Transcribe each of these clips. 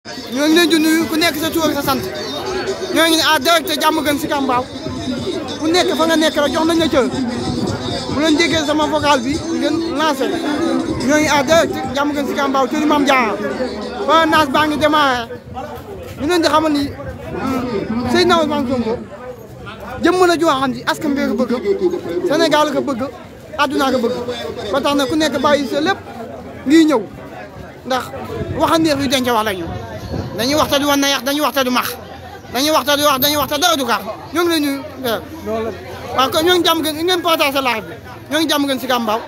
ñoo ngi leen di nuyu ku nekk sa tur ak sa sant ñoo ngi ne à direct jàmm gën si Kambaaw ku nekk fa nga nekk rek jox nañ la cër bu leen déggee sama vocal bi ngeen lancé ñoo ngi à direct jàmm gën si Kambaaw cëri Mame Diarra ba naas baa ngi démarré ñu leen di xamal ni Seydina Ousmane Sonko jëmm la joo xam ni askan bi ko bëgg Sénégal ko bëgg àdduna ko bëgg ba tax na ku nekk bàyyi sa lépp ngi ñëw ndax waxandeer yu denc wax lañu dañuy waxta du wan na yax dañuy waxta du max dañuy waxta du wax dañuy waxta dara du kaax ñoo ngi leen ñu waaw kon ñoo ngi jàmm gën ngeen partagé live bi ñoo ngi jàmm gën si Kambaaw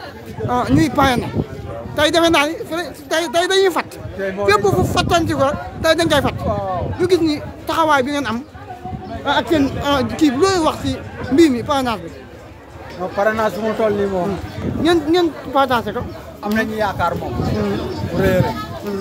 ñuy parrainé tey defe naa ni tey tey dañuy fat fépp fu fattanti ko tey dañ koy fat ñu gis ni taxawaay bi ngeen am ak seen kii bi looy wax si mbii mi parrainage bi non parrainage bu mu toll nii moom. ngeen ngeen partagé ko am nañu yaakaar moom. bu rëy a rëy.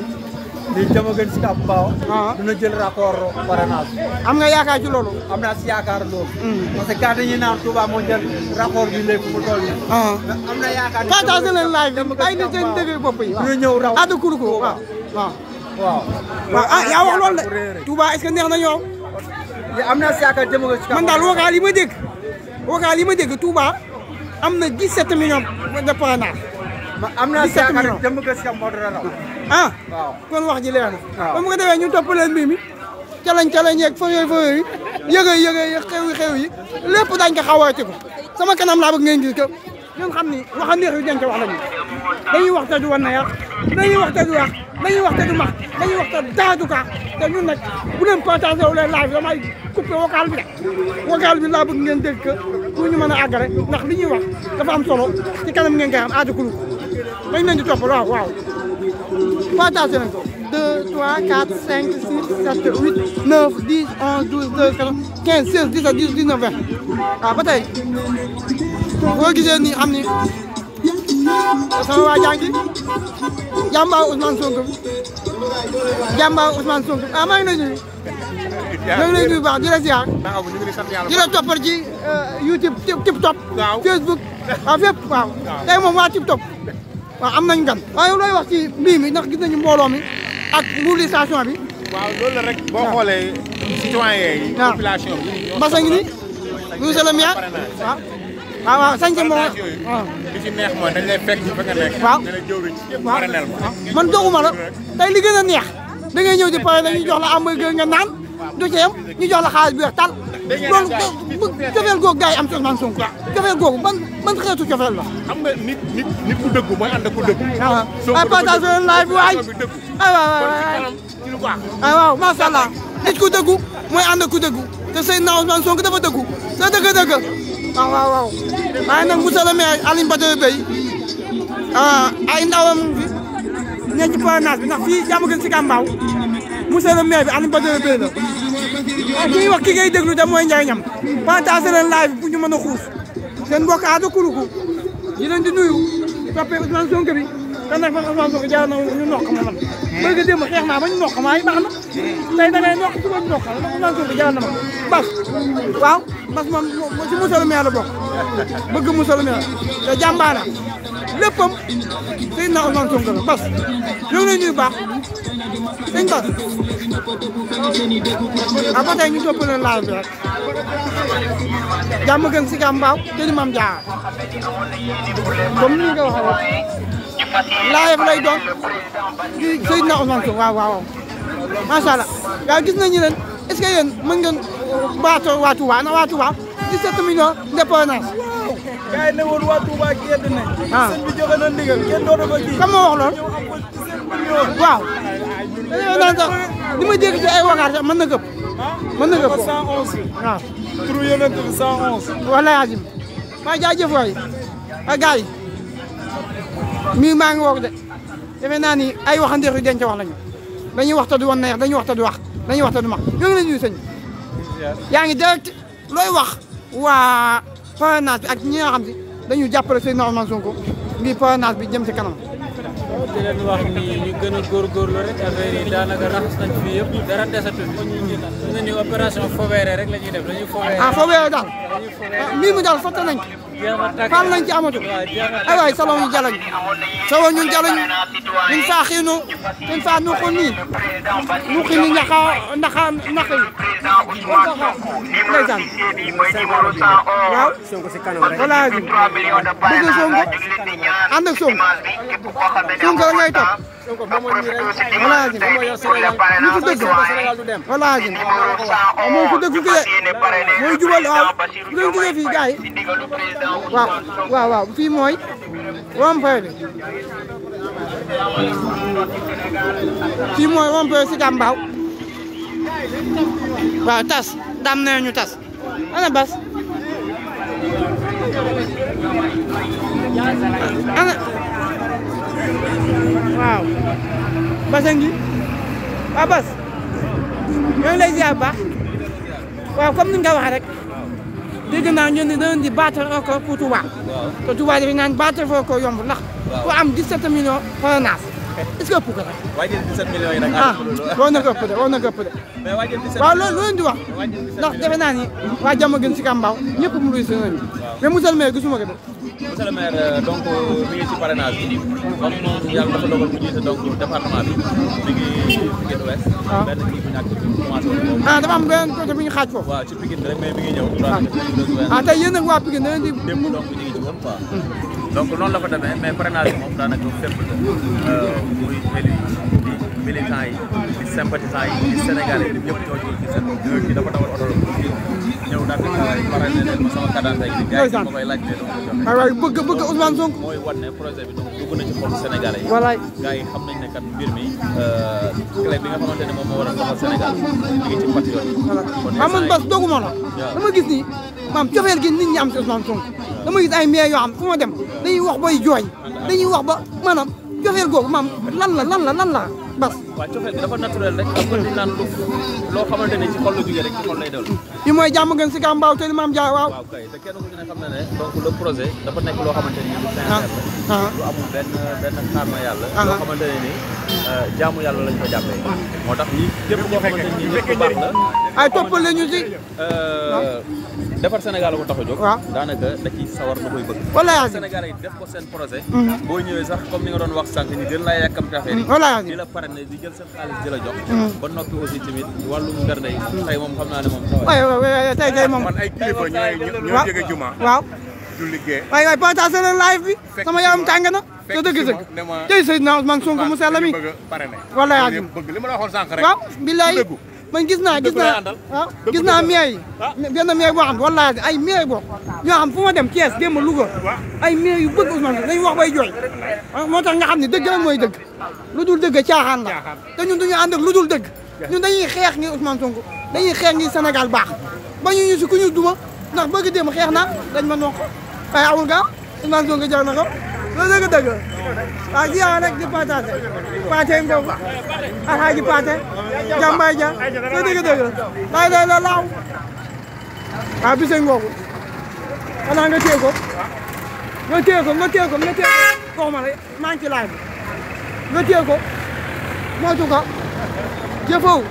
lii jama gën si Kambaaw. dina jël rapport parrainage. am nga yaakaar ci loolu. am naa si yaakaar loolu. parce que gars dañuy naan Touba moo jël rapport bi léegi mu toll nii. am na yaakaar partagé leen live bi ay nit seen dëgg bopp yi. dina ñëw raw addu kuru ko waaw waaw. waaw. waaw ah yaa wax loolu de. Touba est-ce que neex na yow. am naa si yaakaar jama gën si Kambaaw. man daal vocal yi ma dégg. vocal yi ma dégg Touba am na 17 millions de parrainage. am naa si 17 yaakaar millions. jama gën si Kambaaw dina raw. ah waaw. kon wax ji leer na. waaw. ba mu ko defee ñu topp leen mbir mi. calañ calañ yeeg fa yooyu fa yooyu yëgëy yëgëy xew yi xew yi lépp dañ ko xawaati ko sama kanam laa bëgg ngeen gis ko ñun xam ni waxa neex yu denc wax lañu dañuy wax te du wan na yàq dañuy wax te du wax dañuy wax te du max dañuy wax te daadu ka te ñun nag bu leen partagé wu leen live damay coupé vocal bi de vocal bi laa bëgg ngeen dégg ko pour ñu mën a àggale ndax li ñuy wax dafa am solo ci kanam ngeen koy xam aada kulu dañ leen di topp waaw waaw partagé nañ ko 2 3 4 5 6 7 8 9 10 11 12 13 15 16 17 18 19 20 waaw ba tey boo gisee nii xam ni sama waa jàngi jàmbaaw Ousmane Sonko jàmbaaw Ousmane Sonko ah maa ngi lay nuyu. maa ngi lay nuyu bu baax di la ziar waaw ñu ngi sant yàlla di la toppal ci YouTube Tip Top. Waaw. Facebook waaw fépp waaw. tey moom waa Tip Top waaw am nañu gan. waaye looy wax ci mbii mi ndax gis nañu mbooloo mi ak mobilisation bi. waaw loolu la rek boo xoolee citoyen yi waaw. population bi Mbassa ngi ni monsieur le maire waaw waaw waaw sañ moo parrainage yooyu waaw li ci neex mooy dañ lay fekk ci fa nga nekk Waaw. nga ne jëwriñ waaw parrainel ma man doguma la tey li gën a neex da ngay ñëw di pare ñu jox la hamburger nga naan du ci yem ñu jox la xaalis bi weex tal loolu bu cofeel googu gars yi am ci Ousmane Sonko cofeel googu ban ban xeetu cofeel la xam nga nit nit nit ku dëggu mooy ànd ak ku dëggu waaw Sonko ay dafa partage leen live bi waay bi dëggu ay waay kon ci waay kanam ci lu baax ay waaw macha allah nit ku dëggu mooy ànd ak ku dëggu te Seydina Ousmane Sonko dafa dëggu sa dëgg dëgg waaw waaw waaw waaye nag monsieur le maire Alioune Badara Beye ah ay ndawam fi ñe ci parrainage bi ndax fii jàmm gën si Kambaaw monsieur le maire bi Alioune Badara Beye la ah ki ñuy wax ki ngay déglu de mooy njëriñam partage leen live bi pour ñu mën a xuus seen mbokk aada kuruku di leen di nuyu toppee Ousmane Sonko bi te nag man Ousmane Sonko jaar na ñu nokk ma man bëgg a démb xeex naa ba ñu nokk ma ay baax na tey da ngay nokk suba ñu nokk la ndax Ousmane Sonko jaar na ma bas waaw bas moom moom si monsieur le maire la bokk bëgg monsieur le maire te jàmbaara léppam Seydina Ousmane Sonko la bas ñoo ngi lay nuyu baax sëñ bas ah ba tey ñu topp leen live bi rek jàmm gën si Kambaaw te di Mame Diarra comme ni nga waxee rek live lay doon di Seydina Ousmane Sonko waaw waaw macha allah waaw gis nañu leen est ce que yéen mën ngeen baatoo waa Touba na waa Touba 17 millions de parrainage gars yi ne woon waa Touba gedd nañ. Ah. sëñ bi joxe na ndigal kenn dootu ko kii. kan moo wax loolu waaw dañoo naan sax li ma dégg ci ay wakaar sax mën na gëpp mën na gëpp 111. waaw turu yonent bi 111. wala yaasim waaw jaajëf waay a gars yi mii maa ngi woog de defe naa ni ay waxandeex yu denc wax lañu dañuy waxta du wan neex dañuy waxta du wax dañuy waxta du max ñoo ngi la ñuy sëñ yaa ngi direct looy wax waa parrainage bi ak ñi nga xam si dañu jàppale Seydina Ousmane Sonko ngir parrainage bi jëm si kanam di leen wax ni ñu gën a góorgóorlu rek affaire yi daanaka raxas nañ fi yëpp dara desatul fi ñu ne ni opération fobeere rek la ñuy def dañuy fobeere ah foo weeree daal dañuy fobeere ah mbir mi daal fàtte nañ ko jeex na tàkk fan lañ ci amatul waaw jeex na ay waay salon ñu jalañ salon ñu jalañ min fa xinu min fa nu xuni nu xini ñaxa naxa naxa yi won ko xaar ndeysaan waaw voilà ji bëgg Sonko ànd ak Sonko Sonko la ngay topp voilà ji ñu ko dëgg voilà ji moom ko dëgg ki de mooy jubal waaw bu leen jógee fii gars yi waaw waaw waaw fii mooy rond-point bi fii mooy rond-point si Gambaaw waaw tas dam nee ñu tas ana bas ana waaw basa ngi waaw bas ñoo ngi lay ziar baax waaw comme ni nga ko waxee rek dégg naa ñu ne dañu di battre record pour Touba te Touba dafa naan battre record yomb ndax ku am 17 millions parrainage est-ce que ëpp ko rek waajal 17 millions yi nag. ah war na ko ëpp de war na ko ëpp de mais waajal 17 waaw loolu loolu di wax ndax defe naa ni waa jàmm gën si Kambaaw ñëpp mu luy seen mais monsieur le maire gisuma ko de monsieur le maire euh, donc mi ngi ci parrainage bi comme moom yàlla dafa dogal mu jiite donc département bi mi ngi Pikine Ouest. waaw benn kii bu ñàkk bi commencé woon moom. ah dafa am benn côté bu ñu xaaj foofu waaw ci Pikine rek mais mi ngi ñëw. waaw ah tey yéen nag waa Pikine da ngeen di démb donc ñu ngi ci woon quoi. donc noonu la fa demee mais parrainage bi moom daanaka fépp la. muy élu yi di militants yi di sympathisants yi di sénégalais yi ñëpp ñoo ci seen kii dafa dawal oto la ñëw daal di parrainé leen ma sama cadastre yi. gars yi ma koy laaj leen ma ko joxe. waay waay bëgg bëgg Ousmane Sonko mooy wan ne projet bi donc dugg na ci xolu sénégalais yi. Walaay. gars yi xam nañ ne kat mbir mi clé bi nga xamante ne moom moo war a doxal Sénégal mi ngi ci patriote yi. voilà kon ah man instant bas doguma la waaw. dama gis ni maam cofeel gi nit ñi am si Ousmane Sonko dama gis ay maire yoo xam fu ma dem dañuy wax bay jooy dañuy wax ba maanaam cofeel googu maam lan la lan la lan la bas waaw cofeel gi dafa naturel rek am na naan lu loo xamante ne ci xol la jógee rek ci xol lay dellu. fi mooy jàmm gën si Kambaaw te li maam jaay waaw waaw kay te kenn ku ci ne xam na ne donc le projet dafa nekk loo xamante ni lu sincère ah la. ah lu amul benn benn xaar ma yàlla. Ah. loo xamante ne ni jaamu yàlla lañ ko jàppee. moo tax ñi képp koo xamante ni nit ku baax la. ay toppal la ñu si Euh, defar Sénégal ko tax a jóg. waaw. daanaka da ciy sawar na koy bëgg. wala yaa Sénégal yi def ko seen projet. boo ñëwee sax comme ni nga doon wax sànq ni gën laa yàkkamti affaire yi. wala yaa di la parrainé di jël seen xaalis di la jox. ba noppi aussi tamit wàllum bernde yi. tey moom xam naa ne moom. waay waay waay tey tey moom man ay kilifa ñooy ñoo waaw jóge juma waaw du liggéey waay waay partagé leen live bi sama yaram tàng na te dëgg dëgg ne ma tey Seydina Ousmane Sonko mu sell mi bëgg a parrainé Wala yaa Loolu yëpp bëgg li ma la waxoon sànq rek waaw billaay dëggu. man gis naa gis Dëggu lay naa àndal. waaw gis naa maire yi benn maire boo xam ne wallaahi ay maire boo ñoo xam fu ma dem Thiès démb Louga ay maire yu bëgg Ousmane Sonko dañuy wax bay jooy ah, moo tax nga xam ne dëgg la mooy dëgg lu dul dëgg caaxaan la te ñun duñu ànd ak lu dul dëgg ñun dañuy xeex ngir Ousmane Sonko dañuy xeex ngir Sénégal baax ba ñu ñu si ku ñu duma ndax bëgg dem xeex na dañ ma noo ko waaye awul gaaw Ousmane Sonko jar na ko loolu dëgg dëgg waaw ji yaa rek di partagé Pathé Ngom Alhaji Pathé Jambaay Dia loolu dëgg dëgg laay lay la laaw waaw bise ngoogu xanaa nga téye ko nga téye ko nga téye ko nga téye ko koo ma rek maa ngi ci laaj bi nga téye ko moytu ko jëfoo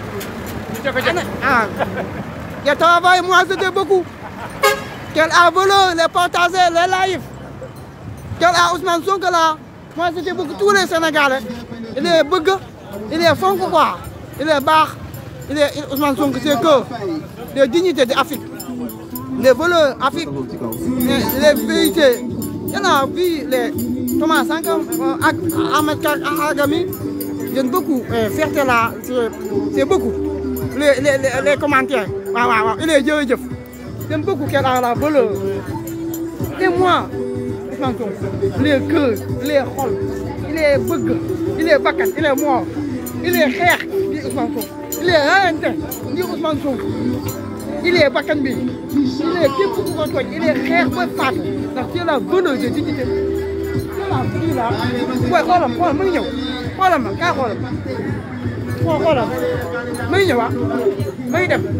ah je travaille moi c'était beaucoup quel a volé les partager les lives quel a Ousmane Sonko là moi c'était beaucoup tous les Sénégalais il est bëgg il est fonk quoi il est baax il est il- Ousmane Sonko c'est que les dignités de Afrique les valeurs Afrique les, les vérités y en a vu les Thomas Sankara euh, ak Ahmed Ka Agami j'aime beaucoup euh, fierté là c'est c'est beaucoup les les les, les commentaires waaw waaw waaw il est jërëjëf j'aime beaucoup qu'elle a la valeur et moi Ousmane Sonko il est cœur il est xol il est bëgg il est bakkan il est mort il est xeex di Ousmane Sonko il est rayante di Ousmane Sonko il est bakkan bi il est képp ku ko tooñ il est xeex ba faatu ndax c'est la valeur de dignité c'est la vie là booy xoolam xoolam mu ngi ñëw xoolam ma kaa xoolam xoo xoolam mu ngi ñëw ah mu ngi dem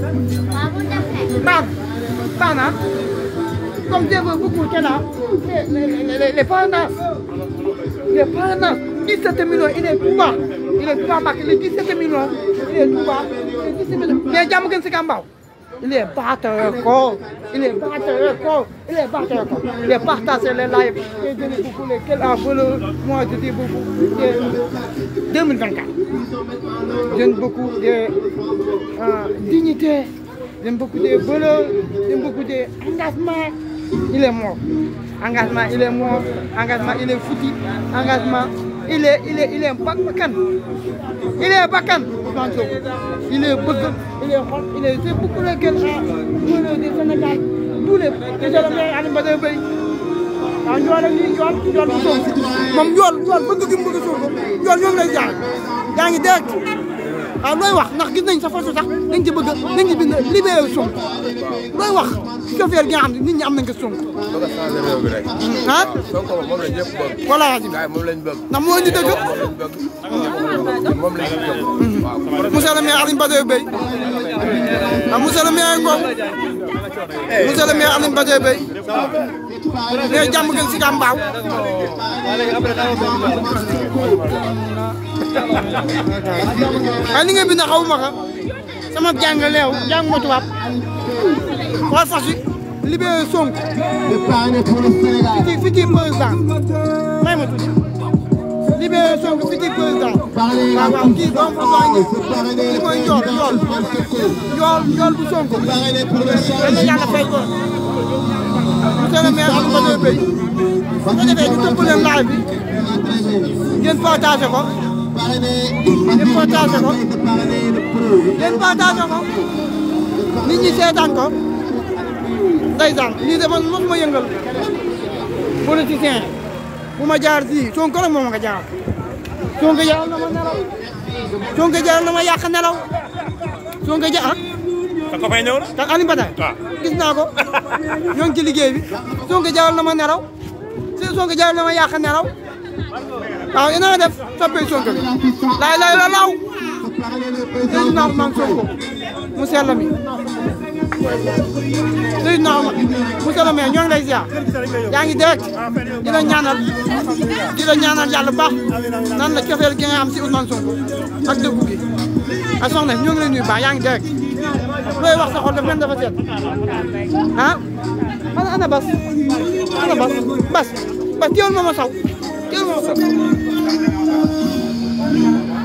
baax baax na comme Dieu veut beaucoup qu'elle a les, les, les, les parrainages. Les parrainages, 17 millions, il est tout bas. Il est tout bas parce que les 17 millions, il est tout bas. Les 17 millions. Mais jàmm gën si Kambaaw il est batteur il est batteur il est batteur il est partagé les lives et donné beaucoup les quel a valeur moi je dis beaucoup de 2024 donne beaucoup de euh, dignité donne beaucoup de valeur donne beaucoup d'engagement il est mort engagement il est mort engagement il est foutu engagement il est il est il est bakkan il est bakkan Ousmane Sonko il est bëgg il est xol il est c'est beaucoup le gën a mënoo di Sénégal tous les déjà le maire Alioune Badara Bèye waaw njool ak lii njool njool bu Sonko moom njool njool bëgg gi mu bëgg Sonko njool ñoo ngi lay jaar yaa ngi direct waaw looy wax ndax gis nañ sa photo sax dañ ci bëgg dañ ci bind libéré Sonko looy wax chauffeur gi nga xam ne nit ñi am nañ ko Sonko bëgg a changé réew mi rek. ah Sonko moom la ñëpp bëgg. voilà gars yi moom lañ bëgg. ndax moo indi dëgg moom lañ bëgg. moom lañ bëgg. waaw. monsieur le maire Alioune Badara Bèye ah monsieur le maire Ngom monsieur le maire Alioune Badara Bèye mais jàmm gën si ka mbaaw ay li nga bind xawuma ko sama jàng leew jàng ma tubaab xool fas yi libéré Sonko fiti fiti président may ma tuuti libéré Sonko fiti président waaw waaw kii donc li mooy njool njool njool njool bu Sonko yàlla yàlla fay ko monsieur le maire Alioune Badara Bèye bu ko defee ñu tëbb leen live bi ngeen partagé ko ngeen partagé ko ngeen partagé ko nit ñi seetaan ko ndeysaan lii de man mosuma yëngal politicien bu ma jaar fii Sonko rek moom nga jaar Sonko jaral na ma nelaw Sonko jaral na ma yàq nelaw Sonko ja ah sa copain ñëw na. te Alioune Badara waaw. gis naa ko ñoo ngi ci liggéey bi Sonko jaral na ma nelaw si Sonko jaral na ma yàq nelaw waaw yéen a nga def soppee Sonko bi laay laay la laaw Seydina Ousmane Sonko mu sell mi Seydina Ousmane monsieur le maire ñoo ngi lay ziar yaa ngi direct di la ñaanal di la ñaanal yàlla baax nan la cofeel gi nga am si Ousmane Sonko ak dëggu gi a soxna ñoo ngi lay nuyu baax yaa ngi direct looy wax sa xol dafa mel dafa seet ah ana ana bas ana bas bas bas teewul ma ma saw teewul ma ma saw